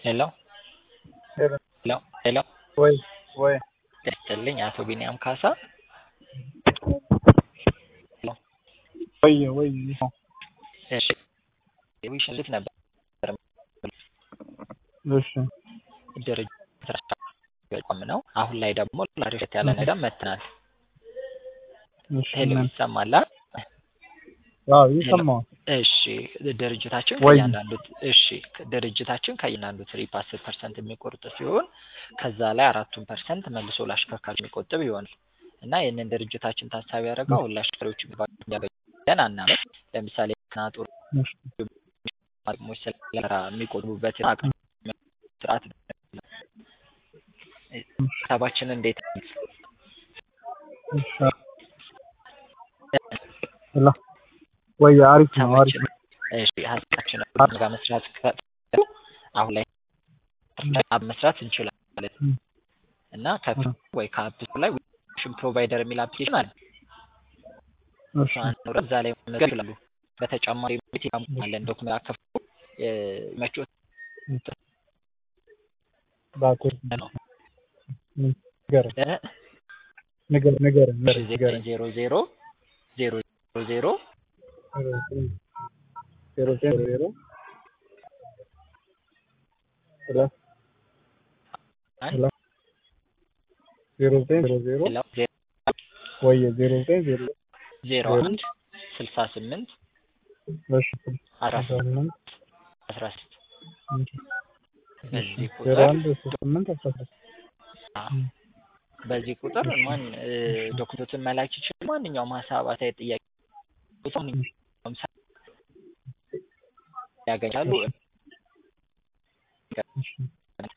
ሄሎ ሄሎ ሄሎ ሄሎ ወይ ወይ ይስጥልኝ አቶ ቢኒያም ካሳ ሄሎ ወይ ወይ እሺ ዊሽ እንዴት ነበር እሺ ድርጅት ስራ በጣም ነው አሁን ላይ ደግሞ ላሪፍት ያለ ነገር መጥተናል እሺ ሄሎ ምን ይሰማል አዎ ይሰማዋል እሺ ድርጅታችን ወይ ከእያንዳንዱ እሺ ድርጅታችን ከእያንዳንዱ ትሪፕ አስር ፐርሰንት የሚቆርጥ ሲሆን ከዛ ላይ አራቱን ፐርሰንት መልሶ ለአሽከርካሪ የሚቆጥብ ይሆናል እና ይህንን ድርጅታችን ታሳቢ ያደረገው አሁን ለአሽከርካሪዎች እንዲያገኘን አናምን ለምሳሌ ናጡር እሺ አቅሞች ስለራ የሚቆጥቡበት አቅም ስርዓት ሀሳባችን እንዴት እሺ ሄሎ ወይ አሪፍ ነው አሪፍ ሀሳባችን ነው እሺ ሀሳባችን ጋር መስራት ከ- አሁን ላይ አብ መስራት እንችላለን እም፣ እና ከፍ ወይ ከአፕ ላይ ዊሽን ፕሮቫይደር የሚል አፕሊኬሽን አለ እሺ እሷን እዛ ላይ መመዝገብ ይችላሉ በተጨማሪ ቴሌግራም አለን ዶክመንት አከፍቶ መጮት ባኮር ነው ንገር ንገር ንገር ንገር ዘጠኝ ዜሮ ዜሮ ዜሮ ዜሮ ዜሮ ዜሮ ዜሮ ሄሎ አንድ ሄሎ ዜሮ ዘጠኝ ዜሮ ዜሮ ሌላ ዜሮ ወይ ዜሮ ዘጠኝ ዜሮ ዜሮ አንድ ስልሳ ስምንት እሺ አስራ ስምንት አስራ ስድስት እሺ በዚህ ዜሮ ቁጥር አንድ ስምንት አስራ ስድስት በዚህ ቁጥር ማን ዶክመንቶችን መላክ ይችላል። ማንኛውም ሀሳብ፣ አስተያየት፣ ጥያቄ ማንኛውም ሰው ያገኛሉ። እሺ